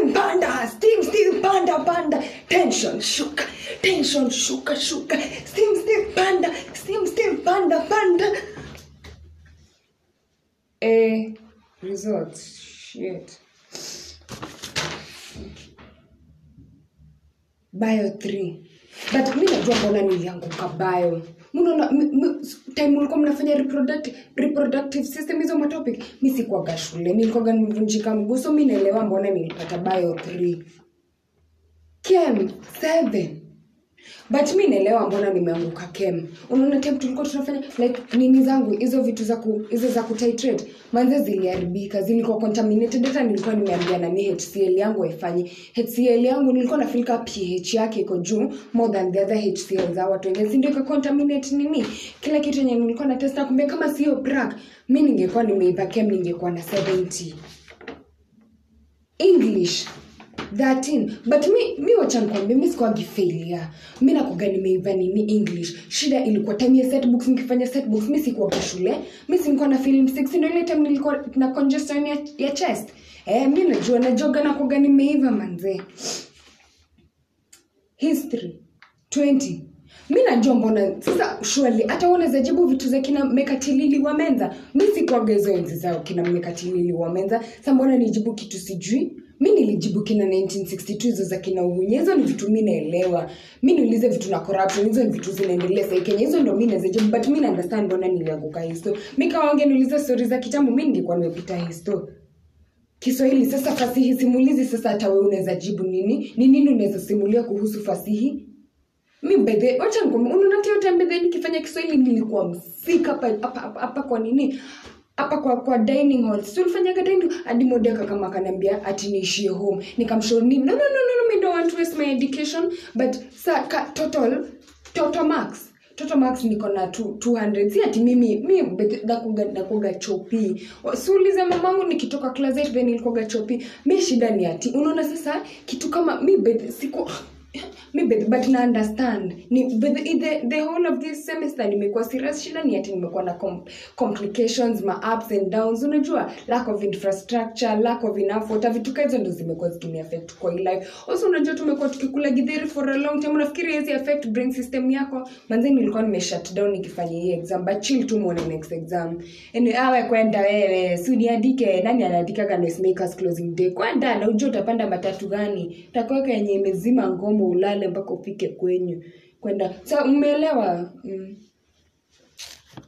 steam panda steam steam panda panda tension shuka tension shuka shuka steam steam panda steam steam panda panda eh results shit bio 3 but mi najua mbona nilianguka bio mnaona m- m- time ulikuwa mnafanya reproductive, reproductive system hizo matopic mi sikuaga shule nilikuwaga nimevunjika mguu so mi naelewa mbona nilipata bio 3 kem 7 but mi naelewa mbona nimeanguka kem unaona time tulikuwa tunafanya like nini zangu hizo vitu za ku, hizo za kutitrate manze ziliharibika zilikuwa contaminated hata nilikuwa nimeambia nani hcl yangu haifanyi hcl yangu nilikuwa nafilika ph yake iko juu more than the other hcl za watu wengine si ndio ika contaminate nini kila kitu yenye nilikuwa na test nakumbia kama sio brak mi ningekuwa nimeipa kem ningekuwa na 70 english 13 but mi, mi wacha nikwambia mi sikuwagi failure mi nakuga nimeiva nini english shida ilikuwa time ya setbooks nikifanya setbooks mi sikuwaga shule mi sinikuwa na film 6 ndio ile time nilikuwa na congestion ya, ya chest eh, mi najua najoga nakuga nimeiva manzee history 20 mi najua mbona sasa shwali hata unaweza jibu vitu za kina mekatilili wa menza mi sikuaga hizo enzi zao kina mekatilili wa menza sa mbona nijibu kitu sijui mi nilijibu kina 1962 hizo za kina uhunye hizo ni vitu mi naelewa mi niulize vitu na corruption hizo ni vitu zinaendelea sai kenya hizo ndo mi naweza jibu but mi naunderstand mbona nilianguka histo mi kawaonge niulize stori za kitambo mi ningekuwa nimepita histo kiswahili sasa fasihi simulizi sasa hata we unaweza jibu nini ni nini unaweza simulia kuhusu fasihi mi bedhe wacha nikwambie, unaona hata hiyo time bedhe nikifanya kiswahili nilikuwa msika hapa hapa hapa hapa kwa nini hapa kwa kwa dining hall si ulifanyaga dining hadi modeka kama akaniambia ati niishie home nikamshauri nini no no no no, no me don't want to waste my education but sa ka, total total marks total marks niko na two- 200 si ati mimi mi bethe- nakuga nakuga chopi siulize mamangu nikitoka class 8 then nilikuwaga chopi mi shida ni ati unaona sasa kitu kama mi bethe- siku mi bet- but na understand ni but the, the, the whole of this semester nimekuwa serious shida ni ati nimekuwa na com complications ma ups and downs unajua lack of infrastructure lack of enough water vitu ka hizo ndo zimekuwa zikini affect kwa hii life also unajua tumekuwa tukikula githeri for a long time unafikiri hizi affect brain system yako manze nilikuwa nime shut down nikifanya hii exam but chill tu muone next exam anyway, awe kwenda wewe si uniandike nani anaandikaga noisemakers closing day kwenda na ujua utapanda matatu gani takuweka yenye imezima ngomo ulale mpaka ufike kwenyu kwenda sa umeelewa mm.